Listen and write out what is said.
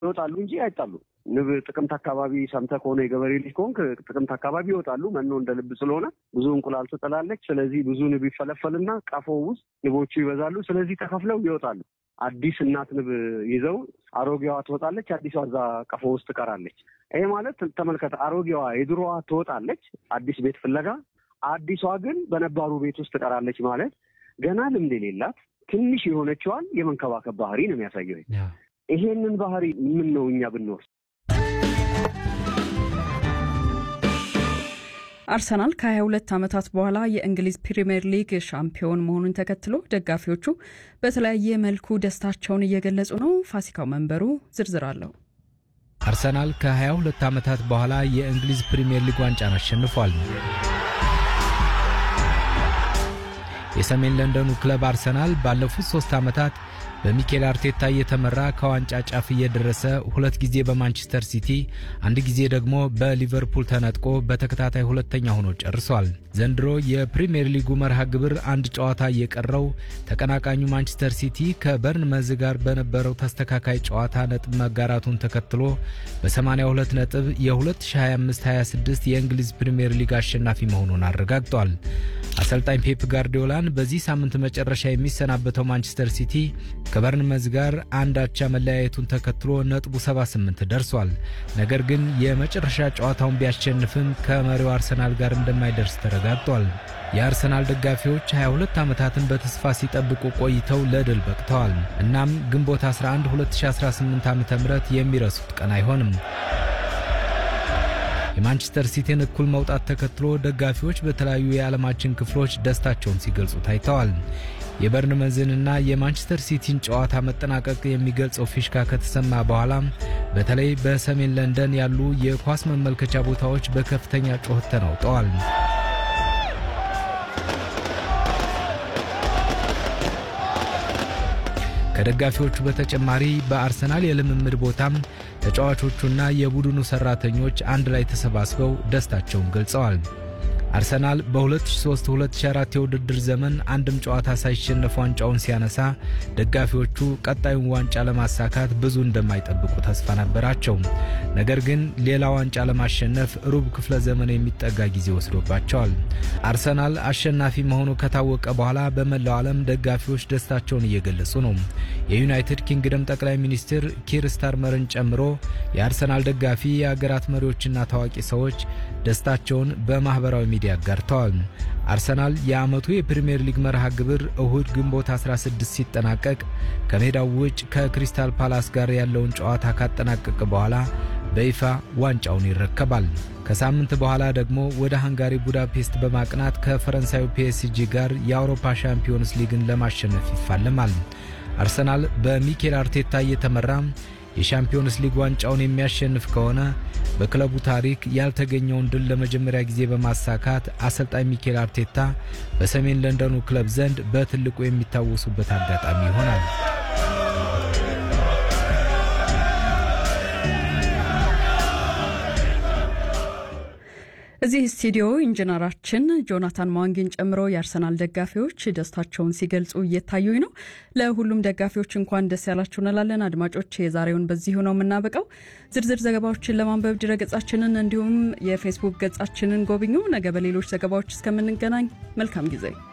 ይወጣሉ እንጂ አይጣሉ። ንብ ጥቅምት አካባቢ ሰምተህ ከሆነ የገበሬ ልጅ ከሆንክ ጥቅምት አካባቢ ይወጣሉ። መኖ እንደ ልብ ስለሆነ ብዙ እንቁላል ትጥላለች። ስለዚህ ብዙ ንብ ይፈለፈልና ቀፎ ውስጥ ንቦቹ ይበዛሉ። ስለዚህ ተከፍለው ይወጣሉ። አዲስ እናት ንብ ይዘው አሮጌዋ ትወጣለች፣ አዲሷ እዛ ቀፎ ውስጥ ትቀራለች። ይሄ ማለት ተመልከተ፣ አሮጌዋ የድሮዋ ትወጣለች አዲስ ቤት ፍለጋ፣ አዲሷ ግን በነባሩ ቤት ውስጥ ትቀራለች ማለት ገና ልምድ የሌላት ትንሽ የሆነችዋን የመንከባከብ ባህሪ ነው የሚያሳየው። ይሄንን ባህሪ ምን ነው እኛ ብንወስድ አርሰናል ከ22 ዓመታት በኋላ የእንግሊዝ ፕሪምየር ሊግ ሻምፒዮን መሆኑን ተከትሎ ደጋፊዎቹ በተለያየ መልኩ ደስታቸውን እየገለጹ ነው። ፋሲካው መንበሩ ዝርዝር አለው። አርሰናል ከ22 ዓመታት በኋላ የእንግሊዝ ፕሪምየር ሊግ ዋንጫን አሸንፏል። የሰሜን ለንደኑ ክለብ አርሰናል ባለፉት ሶስት ዓመታት በሚኬል አርቴታ እየተመራ ከዋንጫ ጫፍ እየደረሰ ሁለት ጊዜ በማንቸስተር ሲቲ አንድ ጊዜ ደግሞ በሊቨርፑል ተነጥቆ በተከታታይ ሁለተኛ ሆኖ ጨርሷል። ዘንድሮ የፕሪምየር ሊጉ መርሃ ግብር አንድ ጨዋታ እየቀረው ተቀናቃኙ ማንቸስተር ሲቲ ከበርንመዝ ጋር በነበረው ተስተካካይ ጨዋታ ነጥብ መጋራቱን ተከትሎ በ82 ነጥብ የ2025/26 የእንግሊዝ ፕሪምየር ሊግ አሸናፊ መሆኑን አረጋግጧል። አሰልጣኝ ፔፕ ጋርዲዮላን በዚህ ሳምንት መጨረሻ የሚሰናበተው ማንቸስተር ሲቲ ከበርንመዝ ጋር አንድ አቻ መለያየቱን ተከትሎ ነጥቡ 78 ደርሷል። ነገር ግን የመጨረሻ ጨዋታውን ቢያሸንፍም ከመሪው አርሰናል ጋር እንደማይደርስ ተረጋግጧል። የአርሰናል ደጋፊዎች 22 ዓመታትን በተስፋ ሲጠብቁ ቆይተው ለድል በቅተዋል። እናም ግንቦት 11 2018 ዓ ም የሚረሱት ቀን አይሆንም። የማንቸስተር ሲቲን እኩል መውጣት ተከትሎ ደጋፊዎች በተለያዩ የዓለማችን ክፍሎች ደስታቸውን ሲገልጹ ታይተዋል። የበርንመዝንና የማንቸስተር ሲቲን ጨዋታ መጠናቀቅ የሚገልጸው ፊሽካ ከተሰማ በኋላ በተለይ በሰሜን ለንደን ያሉ የኳስ መመልከቻ ቦታዎች በከፍተኛ ጩኸት ተናውጠዋል። ከደጋፊዎቹ በተጨማሪ በአርሰናል የልምምድ ቦታም ተጫዋቾቹና የቡድኑ ሰራተኞች አንድ ላይ ተሰባስበው ደስታቸውን ገልጸዋል። አርሰናል በ2003-2004 የውድድር ዘመን አንድም ጨዋታ ሳይሸነፍ ዋንጫውን ሲያነሳ ደጋፊዎቹ ቀጣዩን ዋንጫ ለማሳካት ብዙ እንደማይጠብቁ ተስፋ ነበራቸው። ነገር ግን ሌላ ዋንጫ ለማሸነፍ ሩብ ክፍለ ዘመን የሚጠጋ ጊዜ ወስዶባቸዋል። አርሰናል አሸናፊ መሆኑ ከታወቀ በኋላ በመላው ዓለም ደጋፊዎች ደስታቸውን እየገለጹ ነው። የዩናይትድ ኪንግደም ጠቅላይ ሚኒስትር ኪር ስታርመርን ጨምሮ የአርሰናል ደጋፊ የአገራት መሪዎችና ታዋቂ ሰዎች ደስታቸውን በማኅበራዊ ሚዲያ አጋርተዋል። አርሰናል የዓመቱ የፕሪምየር ሊግ መርሃ ግብር እሁድ ግንቦት 16 ሲጠናቀቅ ከሜዳው ውጭ ከክሪስታል ፓላስ ጋር ያለውን ጨዋታ ካጠናቀቀ በኋላ በይፋ ዋንጫውን ይረከባል። ከሳምንት በኋላ ደግሞ ወደ ሃንጋሪ ቡዳፔስት በማቅናት ከፈረንሳዩ ፒኤስጂ ጋር የአውሮፓ ሻምፒዮንስ ሊግን ለማሸነፍ ይፋለማል። አርሰናል በሚኬል አርቴታ እየተመራ የሻምፒዮንስ ሊግ ዋንጫውን የሚያሸንፍ ከሆነ በክለቡ ታሪክ ያልተገኘውን ድል ለመጀመሪያ ጊዜ በማሳካት አሰልጣኝ ሚኬል አርቴታ በሰሜን ለንደኑ ክለብ ዘንድ በትልቁ የሚታወሱበት አጋጣሚ ይሆናል። እዚህ ስቱዲዮ ኢንጂነራችን ጆናታን ማዋንጊን ጨምሮ የአርሰናል ደጋፊዎች ደስታቸውን ሲገልጹ እየታዩኝ ነው። ለሁሉም ደጋፊዎች እንኳን ደስ ያላችሁ እንላለን። አድማጮች፣ የዛሬውን በዚሁ ነው የምናበቃው። ዝርዝር ዘገባዎችን ለማንበብ ድረገጻችንን እንዲሁም የፌስቡክ ገጻችንን ጎብኙ። ነገ በሌሎች ዘገባዎች እስከምንገናኝ መልካም ጊዜ